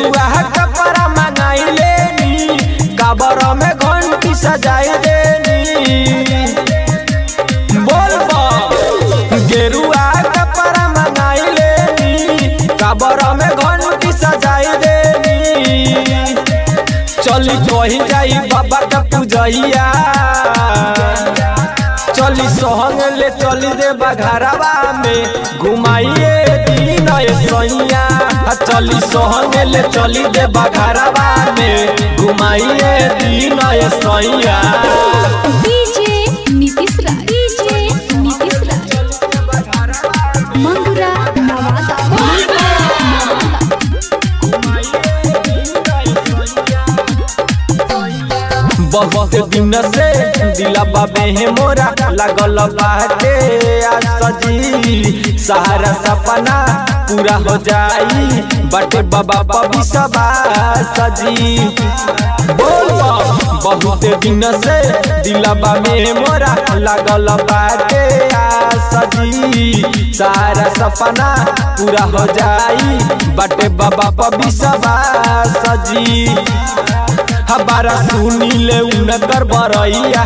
गेरुआ कपड़ा मंगाई लेनी काबर में घंटी सजाई देनी बोल बा गेरुआ कपड़ा मंगाई लेनी काबर में घंटी सजाई देनी चली कही जाई बाबा का पूजैया चली सोहंग ले चली दे बघरवा में घुमाइए दीन सैया चली सोहंग ले चली दे बघरवा में घुमाइए दीन सैया डीजे नीतीश राज डीजे नीतीश राज मंगुरा नवादा मंगुरा नवादा बहुत दिन से दिला बाबे है मोरा लगल बाटे आज सजी सहारा सपना पूरा हो जाई बटे बाबा पबी सबा सजी बोल बा, बहुत दिन से दिला बाबे मोरा लगल बाटे आज सजी सारा सपना पूरा हो जाई बटे बाबा पबी सबा सजी हमारा सुनी ले उनकर बरैया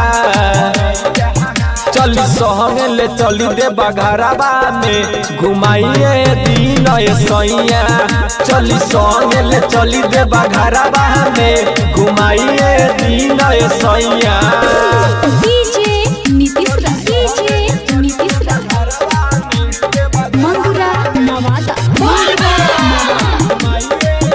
चली सहंग ले चली दे बघरवा में घुमाइए दीन सैया चली सहंग ले चली दे बघरवा में घुमाइए दीन सैया डीजे नीतीश राज डीजे नीतीश राज मंगुरा नवादा मंगुरा नवादा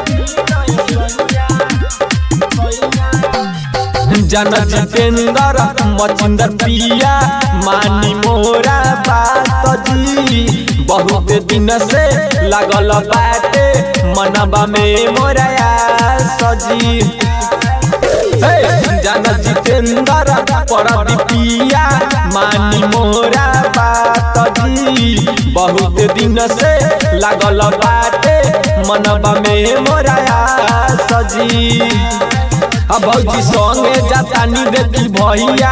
जन जितेंद्र मचिंदर पिया मानी मोरा बात जी बहुत दिन से लगल बाटे मनबा में मोरा सजी हे, जन जितेंद्र परदीपिया मानी मोरा बात जी बहुत दिन से लगल बाटे मनबा में मोरा सजी अब भौजी संगे जातानी देखी भैया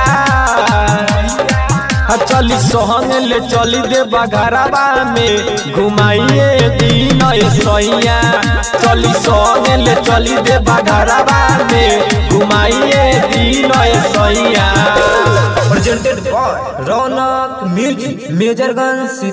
आ चली सोहंग ले चली दे बघरवा में घुमाइए दीन सैया चली सोहंग ले चली दे बघरवा में घुमाइए दीन सैया presented by Ronak Music, Majorganj